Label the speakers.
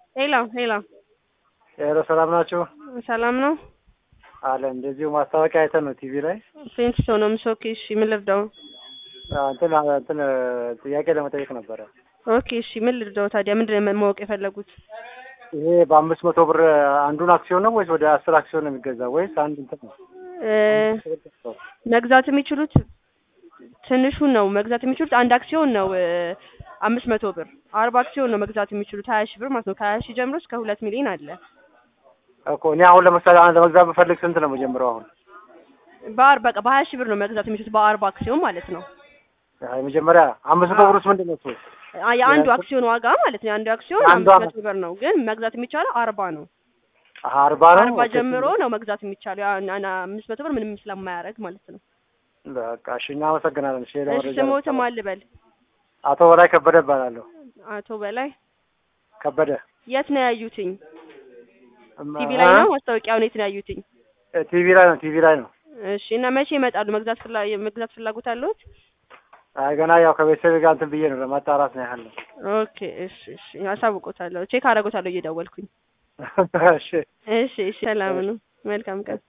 Speaker 1: ሄሎ ሄሎ፣
Speaker 2: ሄሎ ሰላም ናችሁ?
Speaker 1: ሰላም ነው?
Speaker 2: አለ እንደዚሁ ማስታወቂያ አይተን ነው ቲቪ ላይ
Speaker 1: ፌንት ሰው ነው ምሶኪ። እሺ ምን ልርዳው?
Speaker 2: አ፣ እንትን እንትን ጥያቄ ለመጠየቅ ነበረ።
Speaker 1: ኦኬ እሺ ምን ልርዳው ታዲያ? ምንድን ነው ማወቅ የፈለጉት?
Speaker 2: ይሄ በአምስት መቶ ብር አንዱን አክሲዮን ነው ወይስ ወደ አስር አክሲዮን ነው የሚገዛው ወይስ አንድ እንትን ነው?
Speaker 1: እ መግዛት የሚችሉት ትንሹን ነው መግዛት የሚችሉት አንድ አክሲዮን ነው እ አምስት መቶ ብር አርባ አክሲዮን ነው መግዛት የሚችሉት ሀያ ሺህ ብር ማለት ነው። ከሀያ ሺህ ጀምሮ እስከ ሁለት ሚሊዮን አለ።
Speaker 2: እኮ እኔ አሁን ለምሳሌ አንድ ለመግዛት ብፈልግ ስንት ነው መጀመሪያው? አሁን
Speaker 1: በአርባ በቃ በሀያ ሺህ ብር ነው መግዛት የሚችሉት በአርባ አክሲዮን ማለት ነው።
Speaker 2: አይ መጀመሪያ አምስት መቶ ብር ውስጥ ምንድን ነው እሱ?
Speaker 1: አ- የአንዱ አክሲዮን ዋጋ ማለት ነው። የአንዱ አክሲዮን
Speaker 2: አንዷ
Speaker 1: አምስት መቶ ብር ነው፣ ግን መግዛት የሚቻለው አርባ ነው።
Speaker 2: አሀ፣ አርባ ነው።
Speaker 1: አርባ
Speaker 2: ኦኬ።
Speaker 1: ጀምሮ ነው መግዛት የሚቻለው። ያ እና- እና አምስት መቶ ብር ምንም ስለማያደርግ ማለት ነው።
Speaker 2: በቃ እሺ፣ እናመሰግናለን። እሺ፣ ሌላ
Speaker 1: እሺ
Speaker 2: መረጃ
Speaker 1: ስሞትም አልበል
Speaker 2: አቶ በላይ ከበደ እባላለሁ።
Speaker 1: አቶ በላይ
Speaker 2: ከበደ
Speaker 1: የት ነው ያዩትኝ?
Speaker 2: እም፣
Speaker 1: ቲቪ ላይ
Speaker 2: አ?
Speaker 1: ነው ማስታወቂያውን የት ነው ያዩትኝ?
Speaker 2: እ፣ ቲቪ ላይ ነው። ቲቪ ላይ ነው።
Speaker 1: እሺ እና መቼ ይመጣሉ? መግዛት ፍላ የመግዛት ፍላጎት አለዎት?
Speaker 2: አይ ገና ያው ከቤተሰብ ጋር እንትን ብዬ ነው ለማጣራት ነው ያህል ነው።
Speaker 1: ኦኬ እሺ እሺ አሳውቆታለሁ። ቼክ አደርጎታለሁ እየደወልኩኝ።
Speaker 2: እሺ
Speaker 1: እሺ እሺ ሰላም ነው። መልካም ቀን